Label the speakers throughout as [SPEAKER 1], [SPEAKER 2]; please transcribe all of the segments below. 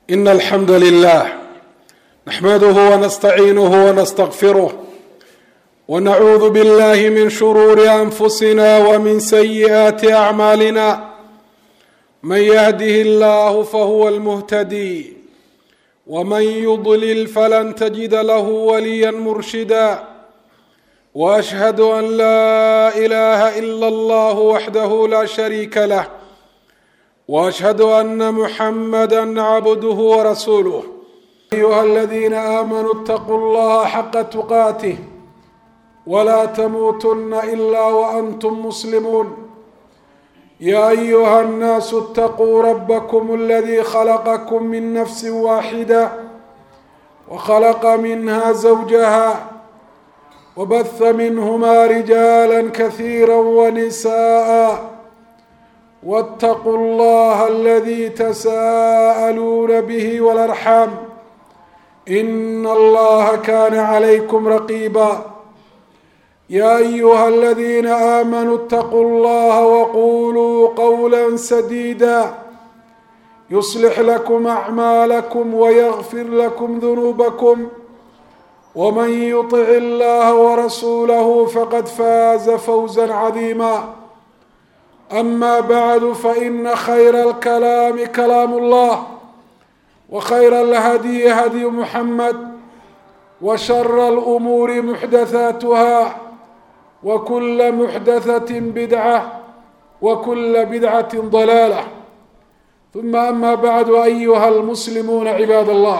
[SPEAKER 1] إن الحمد لله نحمده ونستعينه ونستغفره ونعوذ بالله من شرور أنفسنا ومن سيئات أعمالنا من يهده الله فهو المهتدي ومن يضلل فلن تجد له وليا مرشدا واشهد ان لا اله الا الله وحده لا شريك له واشهد ان محمدا عبده ورسوله ايها الذين امنوا اتقوا الله حق تقاته ولا تموتن الا وانتم مسلمون يا ايها الناس اتقوا ربكم الذي خلقكم من نفس واحده وخلق منها زوجها وبث منهما رجالا كثيرا ونساء واتقوا الله الذي تساءلون به والارحام ان الله كان عليكم رقيبا يا ايها الذين امنوا اتقوا الله وقولوا قولا سديدا يصلح لكم اعمالكم ويغفر لكم ذنوبكم ومن يطع الله ورسوله فقد فاز فوزا عظيما اما بعد فان خير الكلام كلام الله وخير الهدي هدي محمد وشر الامور محدثاتها وكل محدثه بدعه وكل بدعه ضلاله ثم اما بعد ايها المسلمون عباد الله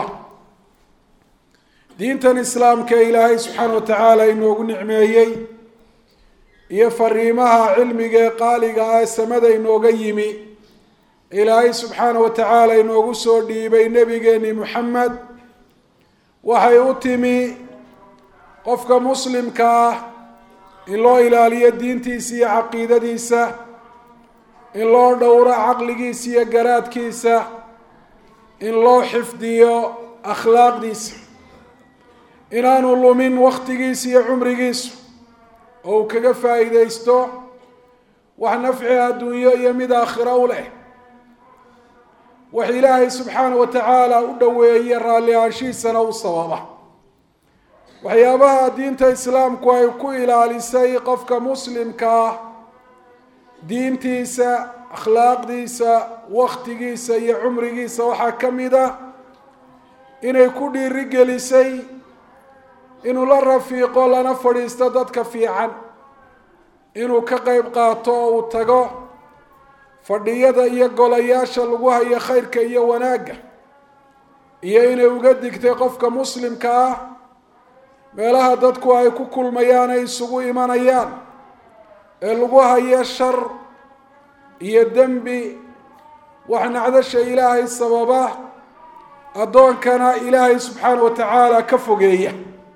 [SPEAKER 1] diintan islaamka ilaahay subxaana wa tacaala inoogu nicmeeyey iyo fariimaha cilmiga ee qaaliga ah ee samada inooga yimi ilaahay subxaana wa tacaala inoogu soo dhiibay nebigeeni moxamed waxay u timi qofka muslimka ah in loo ilaaliyo diintiisa iyo caqiidadiisa in loo dhowro caqligiisa iyo garaadkiisa in loo xifdiyo akhlaaqdiisa inaanu lumin waktigiisa iyo cumrigiisu oo uu kaga faa'iidaysto wax nafci adduunyo iyo mid aakhiro u leh wax ilaahay subxaana wa tacaala u dhoweeye raalli aanshihiisana u sababa waxyaabaha diinta islaamku ay ku ilaalisay qofka muslimka ah diintiisa akhlaaqdiisa waktigiisa iyo cumrigiisa waxaa ka mid a inay ku dhiiri gelisay inuu la rafiiqo lana fadhiisto dadka fiican inuu ka qeyb qaato oo uu tago fadhiyada iyo golayaasha lagu hayo khayrka iyo wanaagga iyo inay uga digtay qofka muslimka ah meelaha dadku ay ku kulmayaan ay isugu imanayaan ee lagu hayo shar iyo dembi wax nacdasha ilaahay sababa addoonkana ilaahay subxaana wa tacaala ka fogeeya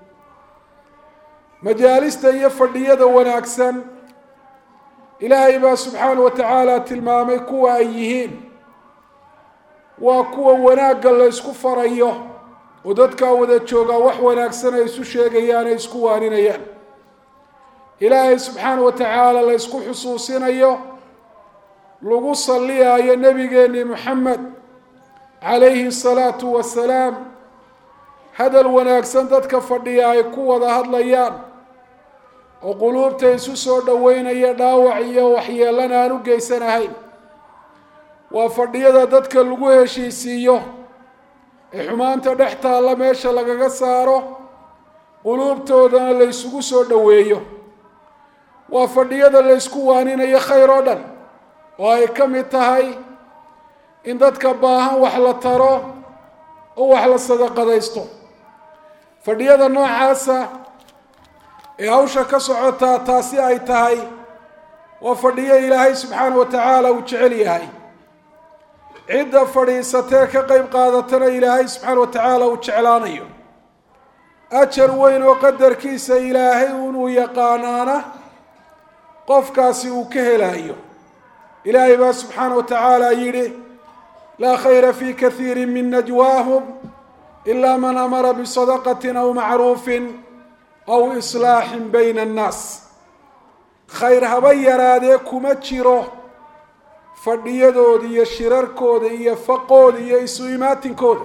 [SPEAKER 1] majaalista iyo fadhiyada wanaagsan ilaahay baa subxaana wa tacaala tilmaamay kuwa ay yihiin waa kuwa wanaagga la ysku farayo oo dadkaa wada joogaa wax wanaagsan ay isu sheegayaan ay isku waaninayaan ilaahay subxaana wa tacaala la ysku xusuusinayo lagu salliyaayo nebigeeni moxamed calayhi salaatu wasalaam hadal wanaagsan dadka fadhiya ay ku wada hadlayaan oo quluubta isu soo dhoweynaya dhaawac iyo waxyeelana aan u geysanahayn waa fadhiyada dadka lagu heshiisiiyo ee xumaanta dhex taalla meesha lagaga saaro quluubtoodana la ysugu soo dhoweeyo waa fadhiyada la ysku waaninayo khayr oo dhan oo ay ka mid tahay in dadka baahan wax la taro oo wax la sadaqadaysto fadhiyada noocaasa ee hawsha ka socotaa taasi ay tahay waa fadhiyo ilaahay subxaana wa tacaala uu jecel yahay cidda fadhiisatee ka qeyb qaadatana ilaahay subxaana wa tacaala uu jeclaanayo ajar weyn oo qadarkiisa ilaahay inuu yaqaanaana qofkaasi uu ka helaayo ilaahay baa subxaana wa tacaala yidhi laa khayra fi kaiiri min najwaahum ila man amara bisadaqatin aw macruufin aw islaaxin bayna annaas khayr haba yaraadee kuma jiro fadhiyadooda iyo shirarkooda iyo faqooda iyo isu imaatinkooda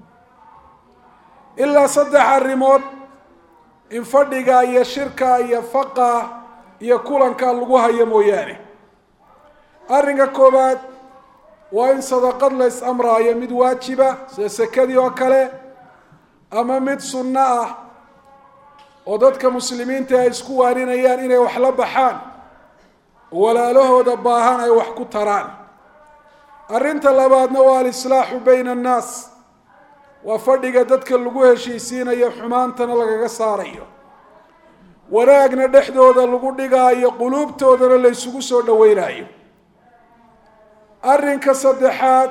[SPEAKER 1] ilaa saddex arrimood in fadhiga iyo shirka iyo faqa iyo kulanka lagu hayo mooyaane arrinka koowaad waa in sadaqad la is amraayo mid waajiba sida sekadii oo kale ama mid sunno ah oo dadka muslimiinta ay isku waaninayaan inay wax la baxaan walaalahooda baahan ay wax ku taraan arrinta labaadna waa alislaaxu bayna annaas waa fadhiga dadka lagu heshiisiinayo xumaantana lagaga saarayo wanaagna dhexdooda lagu dhigaayo quluubtoodana la ysugu soo dhaweynayo arrinka saddexaad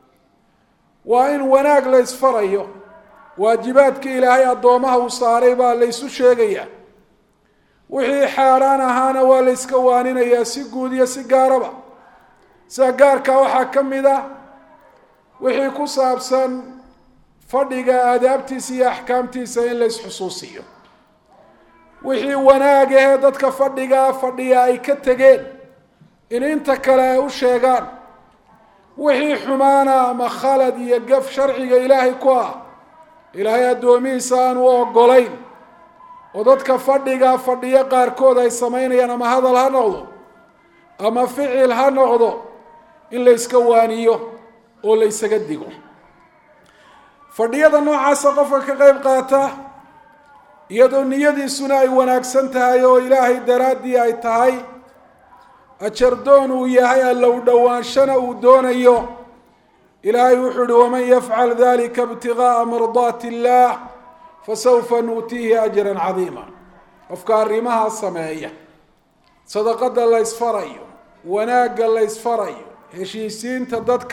[SPEAKER 1] waa in wanaag la ysfarayo waajibaadka ilaahay addoomaha uu saaray baa la ysu sheegayaa wixii xaaraan ahaana waa la yska waaninayaa si guud iyo si gaaraba sida gaarkaa waxaa ka mid ah wixii ku saabsan fadhiga aadaabtiisa iyo axkaamtiisa in la ysxusuusiyo wixii wanaag ahee dadka fadhigaa fadhiya ay ka tegeen in inta kale ay u sheegaan wixii xumaana ama khalad iyo gaf sharciga ilaahay ku ah ilaahay addoomihiisa aan u ogolayn oo dadka fadhigaa fadhiyo qaarkood ay samaynayaan ama hadal ha noqdo ama ficil ha noqdo in la yska waaniyo oo la ysaga digo fadhiyada noocaasa qofka ka qeyb qaata iyadoo niyadiisuna ay wanaagsan tahay oo ilaahay daraaddii ay tahay ajardoon uu yahay allow dhowaanshana uu doonayo ilaahay wuxuu uhi waman yafcal dalika ibtigaaa mardaati illaah fasawfa nuutiihi ajran cadiima qofka arrimahaa sameeya sadaqada la ysfarayo wanaagga la ysfarayo heshiisiinta dadka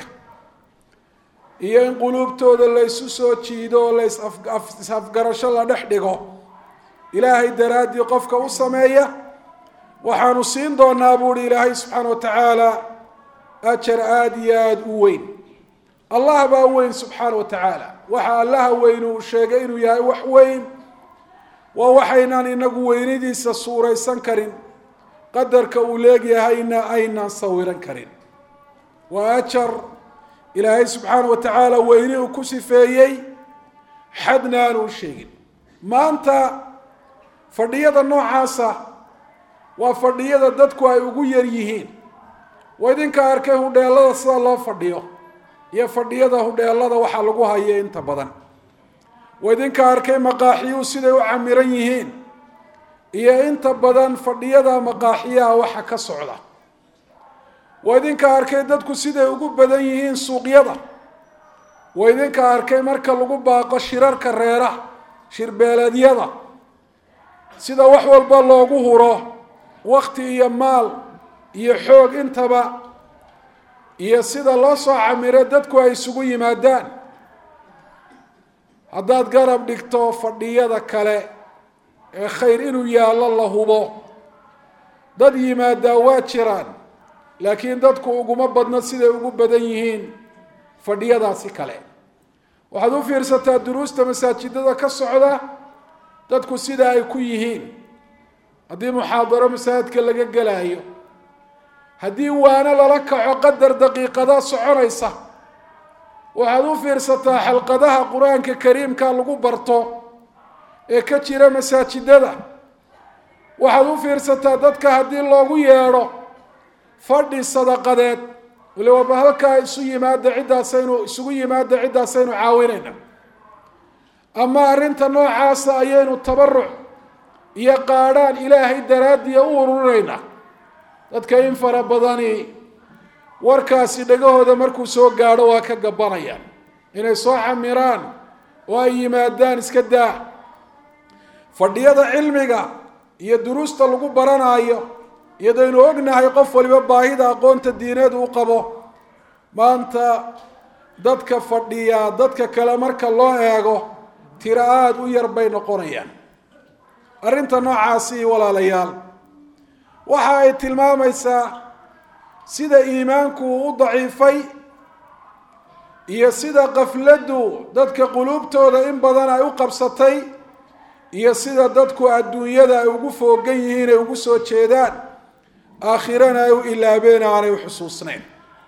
[SPEAKER 1] iyo in quluubtooda la ysu soo jiido oo la is-afgarasho la dhex dhigo ilaahay daraaddii qofka u sameeya waxaanu siin doonaa buuhi ilaahay subxaana wa tacaala ajar aada iyo aada u weyn allah baa weyn subxaana wa tacaala waxa allaha weyn uu sheegay inuu yahay wax weyn waa waxaynaan inagu weynidiisa suuraysan karin qadarka uu leegyahayna aynaan sawiran karin waa ajar ilaahay subxaana wa tacaala weyni uu ku sifeeyey xadna aanu u sheegin maanta fadhiyada noocaasa waa fadhiyada dadku ay ugu yar yihiin waa idinka arkay hudheelada sida loo fadhiyo iyo fadhiyada hudheelada waxaa lagu hayo inta badan waa idinka arkay maqaaxiyuhu siday u camiran yihiin iyo inta badan fadhiyada maqaaxiyaha waxa ka socda waa idinka arkay dadku siday ugu badan yihiin suuqyada waa idinka arkay marka lagu baaqo shirarka reeraha shirbeeleedyada sida wax walba loogu huro wakti iyo maal iyo xoog intaba iyo sida loo soo camiro dadku ay isugu yimaadaan haddaad garab dhigto fadhiyada kale ee khayr inuu yaallo la hubo dad yimaadaa waa jiraan laakiin dadku uguma badno siday ugu badan yihiin fadhiyadaasi kale waxaad u fiirsataa duruusta masaajidada ka socda dadku sida ay ku yihiin haddii muxaadaro masaajidka laga gelaayo haddii waano lala kaco qadar daqiiqada soconaysa waxaad u fiirsataa xalqadaha qur-aanka kariimka lagu barto ee ka jira masaajidada waxaad u fiirsataa dadka haddii loogu yeedho fadhi sadaqadeed waliba halkaa isu yimaada ciddaasaynu isugu yimaada ciddaasaynu caawinayna ama arrinta noocaasa ayaynu tabaruc iyo qaadhaan ilaahay daraaddiya u ururinaynaa dadka in fara badani warkaasi dhagahooda markuu soo gaadho waa ka gabanayaan inay soo camiraan oo ay yimaadaan iska daa fadhiyada cilmiga iyo duruusta lagu baranaayo iyadaynu ognahay qof waliba baahida aqoonta diineed uu qabo maanta dadka fadhiya dadka kale marka loo eego tiro aada u yar bay noqonayaan arrinta noocaasi walaalayaal waxa ay tilmaamaysaa sida iimaanku uu u daciifay iyo sida qafladdu dadka quluubtooda in badan ay u qabsatay iyo sida dadku adduunyada ay ugu foogan yihiin ay ugu soo jeedaan aakhirana ay u ilaabeen aanay u xusuusnayn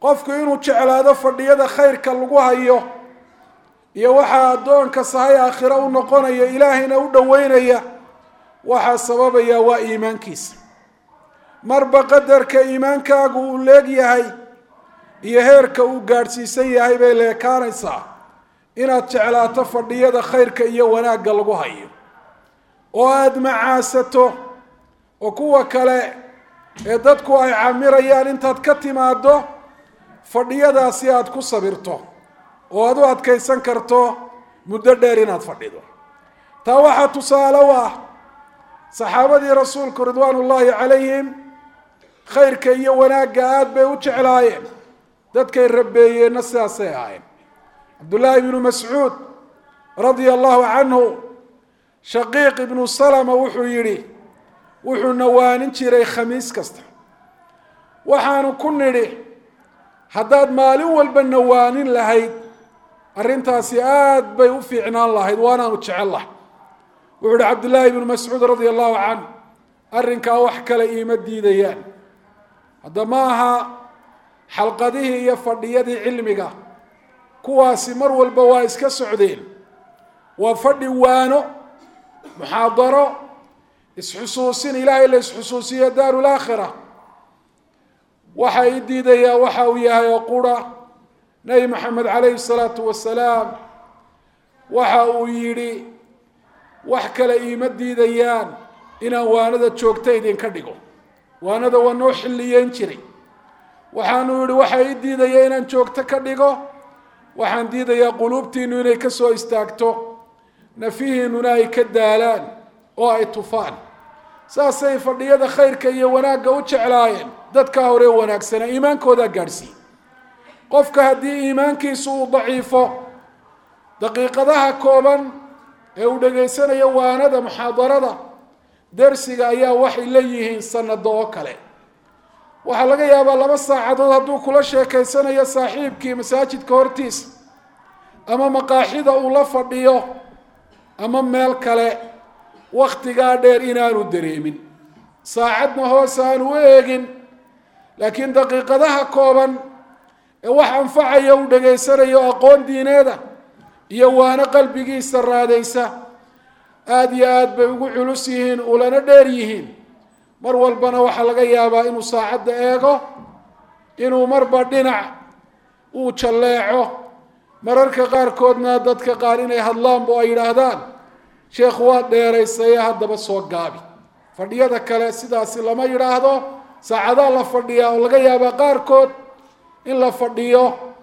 [SPEAKER 1] qofku inuu jeclaado fadhiyada khayrka lagu hayo iyo waxaa addoonka sahay aakhiro u noqonaya ilaahayna u dhoweynaya waxaa sababaya waa iimaankiisa marba qadarka iimaankaagu uu leeg yahay iyo heerka uu gaadhsiisan yahay bay leekaanaysaa inaad jeclaato fadhiyada khayrka iyo wanaagga lagu hayo oo aada macaasato oo kuwa kale ee dadku ay camirayaan intaad ka timaado fadhiyadaasi aada ku sabirto oo aada u adkaysan karto muddo dheer inaad fadhido taa waxaa tusaale u ah saxaabadii rasuulku ridwaan ullaahi calayhim khayrka iyo wanaagga aada bay u jeclaayeen dadkay rabeeyeenna sidaasay ahayn cabdullaahi ibnu mascuud radia allahu canhu shaqiiq ibnu salama wuxuu yidhi wuxuu nawaanin jiray khamiis kasta waxaanu ku nidhi haddaad maalin walba nawaanin lahayd arrintaasi aada bay u fiicnaan lahayd waanaanu jecel lahay wuxuu ihi cabdullaahi ibnu mascuud radia allahu canh arrinkaa wax kale iima diidayaan hadda ma aha xalqadihii iyo fadhiyadii cilmiga kuwaasi mar walba waa iska socdeen waa fadhi waano muxaadaro isxusuusin ilaahay la isxusuusiyo daaru laakhira waxa i diidayaa waxa uu yahay oo qura nebi maxamed calayhi salaatu wasalaam waxa uu yidhi wax kale iima diidayaan inaan waanada joogta idinka dhigo waanada waa noo xilliyeyn jiray waxaanu yihi waxa ii diidaya inaan joogto ka dhigo waxaan diidayaa quluubtiinu inay ka soo istaagto nafihiinuna ay ka daalaan oo ay tufaan saasay fadhiyada khayrka iyo wanaagga u jeclaayeen dadkaa hore wanaagsana iimaankoodaa gaadhsiiye qofka haddii iimaankiisu uu daciifo daqiiqadaha kooban ee uu dhegaysanayo waanada muxaadarada dersiga ayaa waxay la yihiin sanado oo kale waxaa laga yaabaa laba saacadood hadduu kula sheekaysanayo saaxiibkii masaajidka hortiisa ama maqaaxida uu la fadhiyo ama meel kale waktigaa dheer inaanu dareemin saacadna hoos aanu u eegin laakiin daqiiqadaha kooban ee wax anfacaya uu dhegaysanayo aqoon diineeda iyo waano qalbigiisa raadaysa aada iyo aada bay ugu culus yihiin ulana dheer yihiin mar walbana waxaa laga yaabaa inuu saacadda eego inuu marba dhinac uu jalleeco mararka qaarkoodna dadka qaar inay hadlaanba ay yidhaahdaan sheekhu waa dheeraysaye haddaba soo gaabi fadhiyada kale sidaasi lama yidhaahdo saacadaa la fadhiyaa oo laga yaabaa qaarkood in la fadhiyo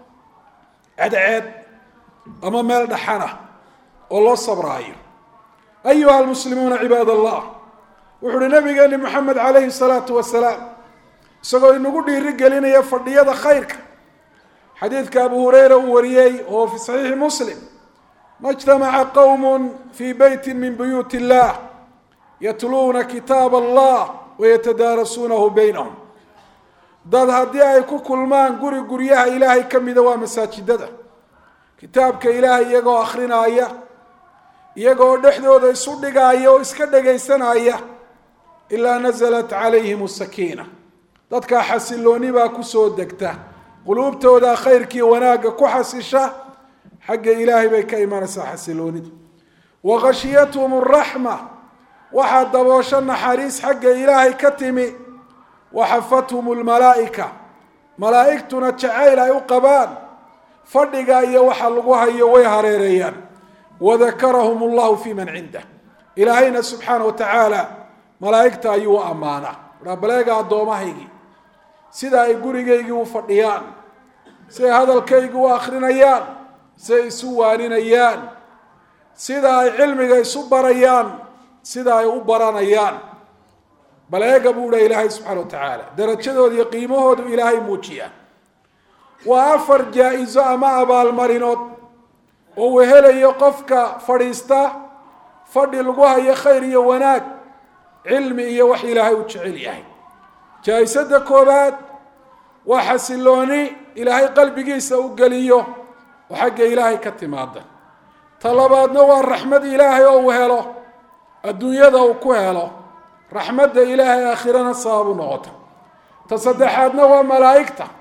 [SPEAKER 1] cadceed ama meel dhaxana oo loo sabraayo ayuha almuslimuuna cibaad allah wuxu uhi nabigeeni moxamed calayhi salaatu wasalaam isagoo inagu dhiiri gelinaya fadhiyada khayrka xadiidka abu hureyra uu wariyey oo fi saxiixi muslim ma ijtamaca qowm fi beyti min buyuut illah yatluuna kitaab allah wayatadaarasuunahu baynahum dad haddii ay ku kulmaan guri guryaha ilaahay ka mida waa masaajidada kitaabka ilaahay iyagoo akrinaaya iyagoo dhexdooda isu dhigaaya oo iska dhegaysanaya ilaa nasalat calayhim sakiina dadkaa xasilooni baa kusoo degta quluubtooda khayrkii wanaagga ku xasisha xagga ilaahay bay ka imanaysaa xasiloonidu wa khashiyathum araxma waxaa daboosho naxariis xagga ilaahay ka timi waxafathum lmalaa'ika malaa'igtuna jacayl ay u qabaan fadhiga iyo waxa lagu hayo way hareereeyaan wadakarahum allahu fi man cindah ilaahayna subxaana wa tacaala malaa'igta ayuu u ammaanaa rabaleega addoomahaygii sida ay gurigaygii u fadhiyaan siday hadalkaygii u akrinayaan siday isu waaninayaan sida ay cilmiga isu barayaan sida ay u baranayaan baleega buu dhaha ilaahay subxaana wa tacaala darajadooda iyo qiimahoodu ilaahay muujiyaa waa afar jaa-iso ama abaalmarinood oo uu helayo qofka fadhiista fadhi lagu hayo khayr iyo wanaag cilmi iyo wax ilaahay u jecel yahay jaa-isada koobaad waa xasilooni ilaahay qalbigiisa u geliyo oo xagga ilaahay ka timaada ta labaadna waa raxmad ilaahay oo uu helo adduunyada uu ku helo raxmadda ilaahay aakhirana sababu noqota ta saddexaadna waa malaa'igta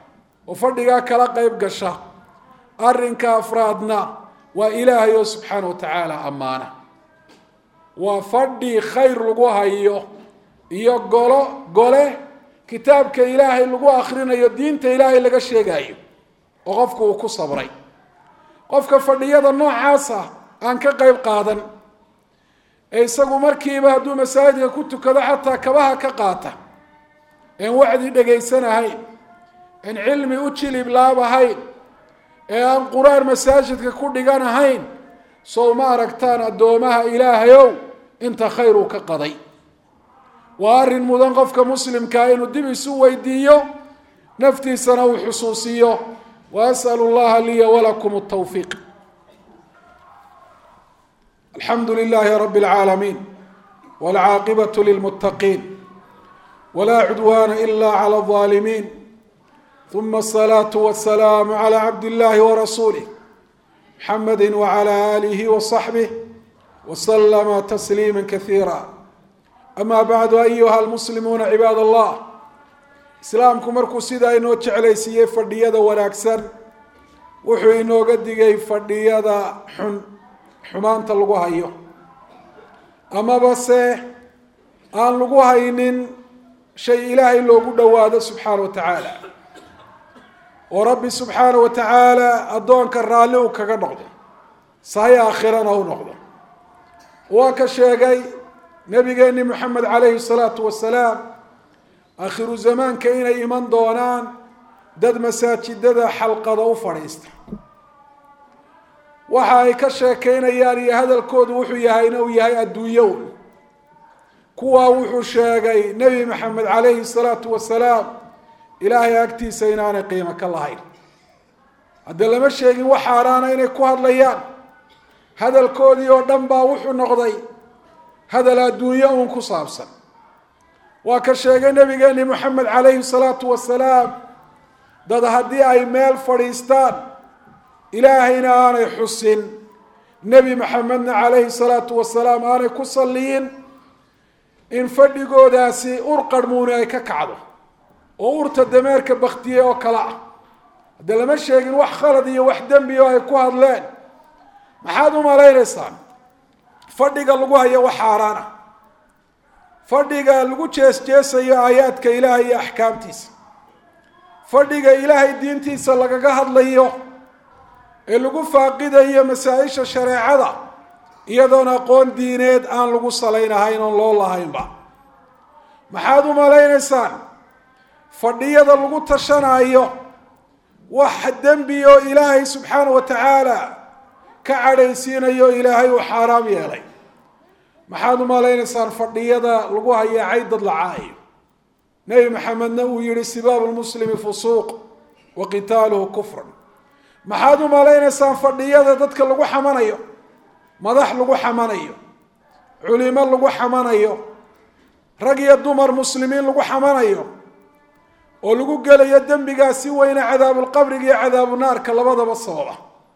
[SPEAKER 1] oo fadhigaa kala qeyb gasha arrinka afraadna waa ilaahay oo subxaana wa tacaala ammaana waa fadhi khayr lagu hayo iyo golo gole kitaabka ilaahay lagu akrinayo diinta ilaahay laga sheegayo oo qofku uu ku sabray qofka fadhiyada noocaas ah aan ka qeyb qaadan ee isagu markiiba hadduu masaajidka ku tukado xataa kabaha ka qaata een wacdi dhegaysanahayn een cilmi u jilib laabahayn ee aan qur-aan masaajidka ku dhiganahayn sow ma aragtaan addoomaha ilaahayow inta khayr uu ka qaday waa arrin mudan qofka muslimkaa inuu dib isu weydiiyo naftiisana uu xusuusiyo wa as'alu llaha liya walakum altawfiiq alxamdu lilahi rabi اlcaalamiin wاlcaaqibaة lilmuttaqiin wla cudwana ila clى الظaalimiin ثuma الصlaaة والsalaam عlى cabd اllahi wrasuulih mxamedi wعlى alih وصaxbih وslma تsliima kaثiira ama bacdu ayuha almuslimuuna cibaad allah islaamku markuu sidaa inoo jeclaysiiyey fadhiyada wanaagsan wuxuu inooga digay fadhiyada xun xumaanta lagu hayo amaba se aan lagu haynin shay ilaahay loogu dhowaado subxaana wa tacaala oo rabbi subxaana wa tacaala addoonka raalli uu kaga noqdo sahay aakhirana u noqdo waa ka sheegay nabigeeni moxamed calayhi salaatu wasalaam aakhiru zamaanka inay iman doonaan dad masaajidada xalqada u fadhiista waxa ay ka sheekeynayaan iyo hadalkoodu wuxuu yahayna uu yahay adduunyown kuwaa wuxuu sheegay nebi maxamed calayhi salaatu wasalaam ilaahay agtiisa inaanay qiimo ka lahayn hadde lama sheegin wax xaaraana inay ku hadlayaan hadalkoodii oo dhan baa wuxuu noqday hadal adduunyo uun ku saabsan waa ka sheegay nabigeeni moxamed calayhi salaatu wasalaam dad haddii ay meel fadhiistaan ilaahayna aanay xusin nebi maxamedna calayhi salaatu wasalaam aanay ku salliyin in fadhigoodaasi ur qarhmuuni ay ka kacdo oo urta dameerka baktiye oo kale ah hadde lama sheegin wax khalad iyo wax dembi oo ay ku hadleen maxaad u malaynaysaan fadhiga lagu hayo wax xaaraana fadhiga lagu jees-jeesayo aayaadka ilaahay iyo axkaamtiisa fadhiga ilaahay diintiisa lagaga hadlayo ee lagu faaqidayo masaa-isha shareecada iyadoon aqoon diineed aan lagu salaynahayn oon loo lahaynba maxaad u malaynaysaan fadhiyada lagu tashanaayo wax dembi oo ilaahay subxaana wa tacaala ka cadhaysiinayo ilaahay uu xaaraam yeelay maxaad u malaynaysaan fadhiyada lagu hayaacay dad lacaayo nebi maxamedna uu yihi sibaabu lmuslimi fusuuq wa qitaaluhu kufran maxaad u malaynaysaan fadhiyada dadka lagu xamanayo madax lagu xamanayo culimo lagu xamanayo rag iyo dumar muslimiin lagu xamanayo oo lagu gelayo dembigaa si weyne cadaabulqabriga iyo cadaabunaarka labadaba sababa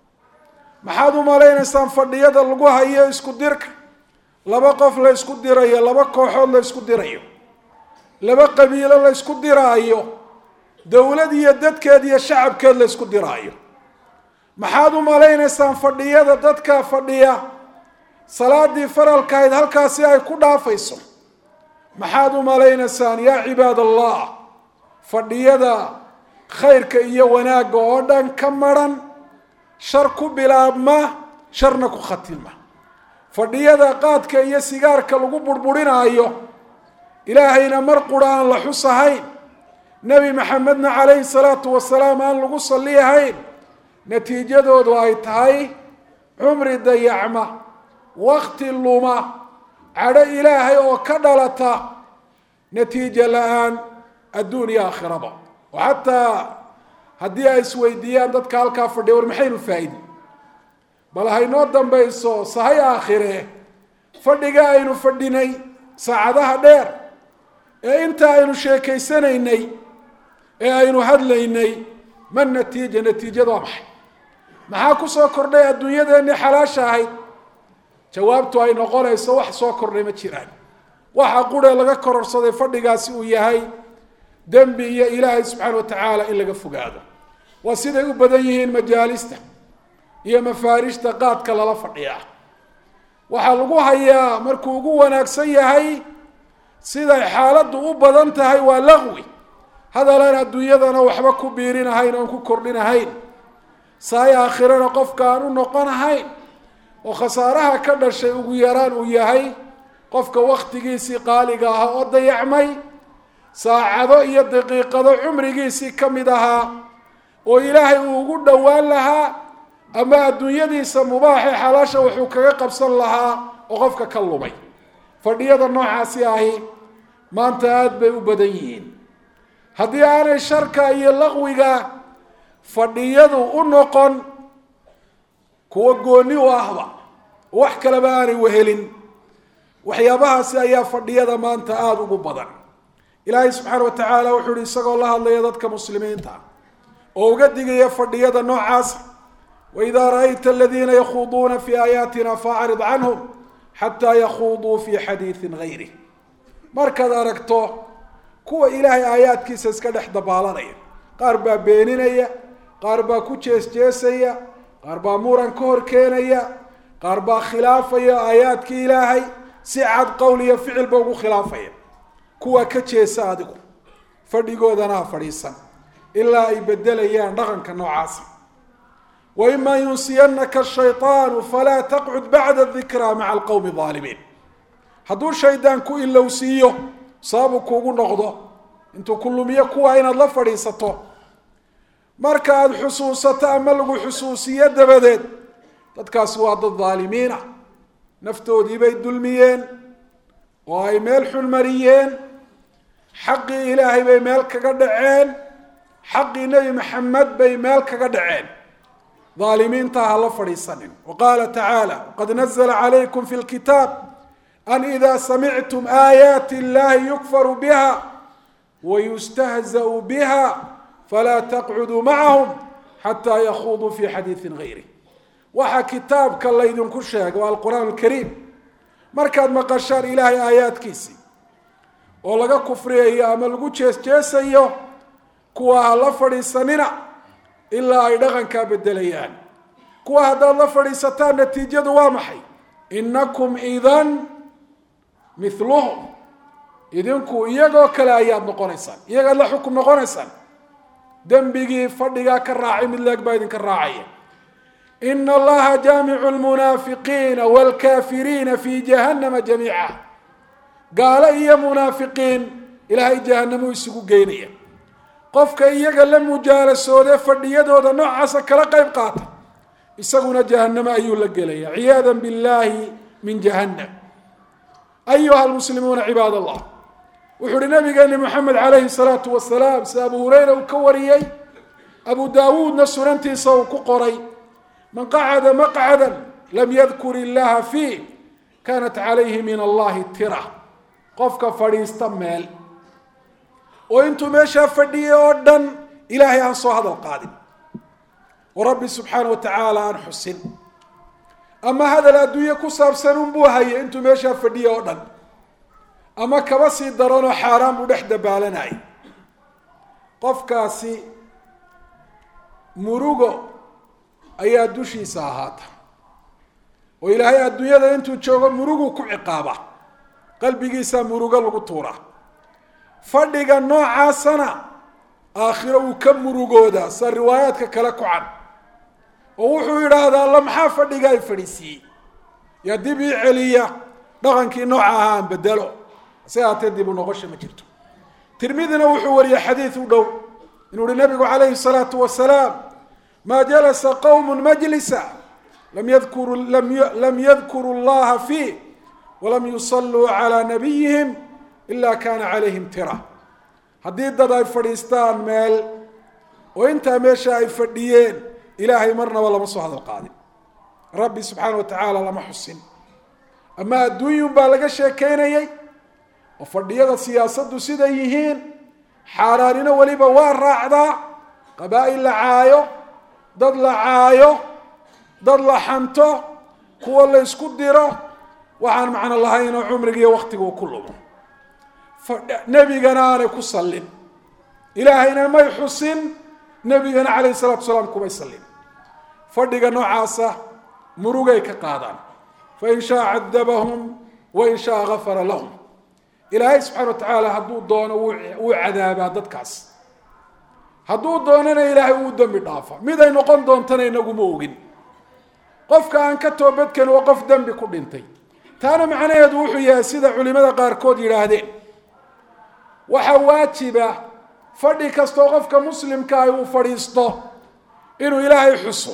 [SPEAKER 1] maxaad u malaynaysaan fadhiyada lagu hayo isku dirka laba qof la ysku dirayo laba kooxood la ysku dirayo laba qabiilo la ysku diraayo dowlad iyo dadkeed iyo shacabkeed la ysku diraayo maxaad u malaynaysaan fadhiyada dadka fadhiya salaadii faralkahayd halkaasi ay ku dhaafayso maxaad u malaynaysaan yaa cibaad allah fadhiyada khayrka iyo wanaagga oo dhan ka maran shar ku bilaabma sharna ku khatima fadhiyada qaadka iyo sigaarka lagu burburinaayo ilaahayna mar qura aan la xusahayn nebi maxamedna calayhi salaatu wasalaam aan lagu salliyahayn natiijadoodu ay tahay cumri dayacma wakti luma cadho ilaahay oo ka dhalata natiijo la-aan adduun iyo aakhiraba oo xataa haddii ay isweydiiyaan dadka halkaa fadhiya war maxaynu faa-idi bal haynoo dambayso sahay aakhire fadhiga aynu fadhinay saacadaha dheer ee inta aynu sheekaysanaynay ee aynu hadlaynay ma natiija natiijada waa maxay maxaa kusoo kordhay adduunyadeennii xalaasha ahayd jawaabtu ay noqonayso wax soo kordhay ma jiraan waxa quree laga kororsaday fadhigaasi uu yahay dembi iyo ilaahay subxaana wa tacaala in laga fogaado waa siday u badan yihiin majaalista iyo mafaarishta qaadka lala fadhiyaa waxaa lagu hayaa markuu ugu wanaagsan yahay siday xaaladdu u badan tahay waa laqwi hadalaan adduunyadana waxba ku biirinahayn oon ku kordhinahayn saay aakhirana qofka aan u noqonahayn oo khasaaraha ka dhashay ugu yaraan uu yahay qofka waktigiisii qaaliga ahaa oo dayacmay saacado iyo daqiiqado cumrigiisii ka mid ahaa oo ilaahay uu ugu dhowaan lahaa ama adduunyadiisa mubaaxee xalaasha wuxuu kaga qabsan lahaa oo qofka ka lumay fadhiyada noocaasi ahi maanta aada bay u badan yihiin haddii aanay sharka iyo laqwiga fadhiyadu u noqon kuwa gooni u ahba wax kaleba aanay wehelin waxyaabahaasi ayaa fadhiyada maanta aada ugu badan ilaahay subxaana wa tacaala wuxuu uhi isagoo la hadlaya dadka muslimiinta oo uga digaya fadhiyada noocaasa waidaa ra-ayta aladiina yakhuuduuna fi aayaatina faacrid canhum xataa yakhuuduu fi xadiidin gayrih markaad aragto kuwa ilaahay aayaadkiisa iska dhex dabaalanaya qaar baa beeninaya qaar baa ku jees-jeesaya qaar baa muran ka hor keenaya qaar baa khilaafaya aayaadkii ilaahay si cad qowl iyo ficilba ugu khilaafaya kuwa ka jeesa adigu fadhigoodana ha fadhiisan ilaa ay bedelayaan dhaqanka noocaasa wa imaa yunsiyanaka shayطaanu falaa taqcud bacda dikraa maca alqowmi aalimiin hadduu shaydaan ku ilowsiiyo sababu kuugu noqdo intuu ku lumiyo kuwa inaad la fadhiisato marka aada xusuusato ama lagu xusuusiyo dabadeed dadkaasi waa dad dhaalimiinah naftoodii bay dulmiyeen oo ay meel xun mariyeen xaqii ilaahay bay meel kaga dhaceen xaqii nebi maxamed bay meel kaga dhaceen dhaalimiinta ha la fadhiisanin wa qaala tacaala qad nazla calaykum fi lkitaab an ida samictum aayaati illahi yukfaru biha wayustahzau biha falaa taqcuduu macahum xataa yakuuduu fi xadiidin gayri waxaa kitaabka laydinku sheegay waa alqur'aan alkariim markaad maqashaan ilaahay aayaadkiisii oo laga kufriyayo ama lagu jees-jeesayo kuwa ha la fadhiisanina ilaa ay dhaqankaa bedelayaan kuwa haddaad la fadhiisataan natiijadu waa maxay inakum idan miluhum idinku iyagoo kale ayaad noqonaysaan iyagaad la xukum noqonaysaan dembigii fadhigaa ka raacay mid leeg baa idinka raacaya ina allaha jaamicu lmunaafiqiina waalkaafiriina fi jahannama jamiica gaalo iyo munaafiqiin ilaahay jahanamuu isugu geynaya qofka iyaga la mujaalasoodee fadhiyadooda noocaasa kala qayb qaata isaguna jahanamo ayuu la gelaya ciyaada billahi min jahannam ayuha almuslimuuna cibaad allah wuxuu uhi nabigeeni moxamed calayhi salaatu wasalaam sida abu hureyra uu ka wariyey abu daawuudna sunantiisa uu ku qoray man qacada maqcada lam yadkur illaha fiih kanat calayhi min allahi tira qofka fadhiista meel oo intuu meeshaa fadhiyay oo dhan ilaahay aan soo hadal qaadin oo rabbi subxaana wa tacaala aan xusin ama hadal adduunye ku saabsan unbuu hayay intuu meeshaa fadhiyay oo dhan ama kaba sii daranoo xaaraan buu dhex dabaalanayay qofkaasi murugo ayaa dushiisa ahaata oo ilaahay adduunyada intuu joogo murugu ku ciqaaba qalbigiisaa murugo lagu tuuraa fadhiga noocaasana aakhiro uu ka murugoodaa sa riwaayaadka kale ku can oo wuxuu yidhaahdaa alla maxaa fadhiga ay fadhiisiiyey yaa dib ii celiya dhaqankii nooca ahaa aan bedelo hase haatee dib u noqosha ma jirto tirmidina wuxuu wariyey xadiid u dhow inuu uhi nabigu calayhi salaatu wasalaam maa jalasa qowmu majlisa lam yadkuru lam yadkuru llaha fiih walam yusalluu calaa nabiyihim ila kana calayhim tira haddii dad ay fadhiistaan meel oo intaa meesha ay fadhiyeen ilaahay marnaba lama soo hadal qaadin rabbi subxaana wa tacaala lama xusin ama adduunyun baa laga sheekeynayay oo fadhiyada siyaasaddu siday yihiin xaaraanino weliba waa raacdaa qabaa'il la caayo dad la caayo dad la xanto kuwa la ysku diro waxaan macno lahayn oo cumrigiiyo waktigu ku lumo nebigana aanay ku sallin ilaahayna may xusin nebigana calayhi salaatu salaam kumay sallin fadhiga noocaasa murugay ka qaadaan fain shaa cadabahum wain shaa gafara lahum ilaahay subxana wa tacaala hadduu doono wuu cadaabaa dadkaas hadduu doonana ilaahay uu dembi dhaafa mid ay noqon doontana inaguma ogin qofka aan ka toobadken waa qof dembi ku dhintay taana macnaheedu wuxuu yahay sida culimada qaarkood yidhaahdeen waxaa waajiba fadhi kastoo qofka muslimka ah uu fadhiisto inuu ilaahay xuso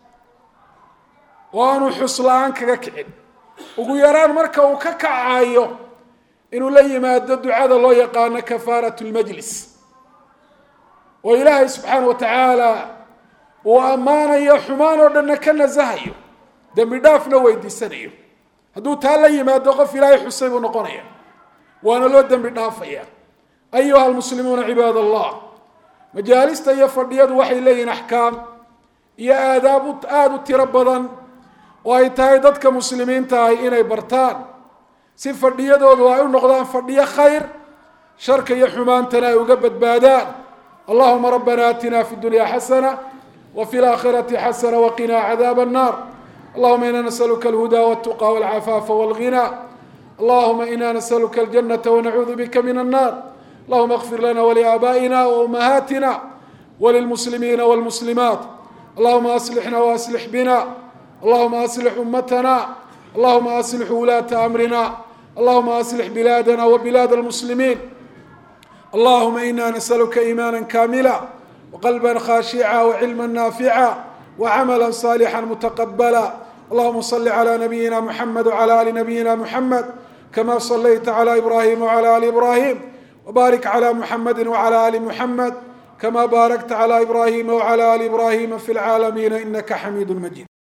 [SPEAKER 1] oo aanu xus la-aan kaga kicin ugu yaraan marka uu ka kacayo inuu la yimaado ducada loo yaqaano kafaarat lmajlis oo ilaahay subxaana wa tacaala uu ammaanayo xumaan oo dhanna ka nasahayo dembi dhaafna weydiisanayo hadduu taa la yimaado qof ilaahay xusay buu noqonaya waana loo dembi dhaafaya ayuha almuslimuuna cibaad allah majaalista iyo fadhiyadu waxay leeyihiin axkaam iyo aadaab aada u tiro badan oo ay tahay dadka muslimiinta ahi inay bartaan si fadhiyadoodu ay u noqdaan fadhiyo khayr sharka iyo xumaantana ay uga badbaadaan allahuma rabbana aatina fi dunya xasana wa fi laakhirati xasana waqina cadaab annar allahuma ina nasaluka alhuda waltuqa walcafaafa walghina allahuma ina nasaluka aljanata wanacuudu bika min annar allahuma اغfir lana wliaabaa'ina waumahaatina walilmuslimiina wاlmuslimaat allahuma aslixna waaslix bina allahuma aslix ummatana allahuma aslix wulaata amrina allahuma aslix bilaadana wabilaad almuslimiin allahuma ina nasaluka iimaana kamila waqalba khashica wacilma naafica wacamala صالحا mتqبلا اللهma صل على نبيina محمد وعلى آل نبيina محمد كما صليت على إبراهيم وعلى آل إبراهيم وبارك على محمد وعلى آل محمد كما باركت على إبراهيم وعلى آل إبراهيم في العالمين إنك حميد مجيد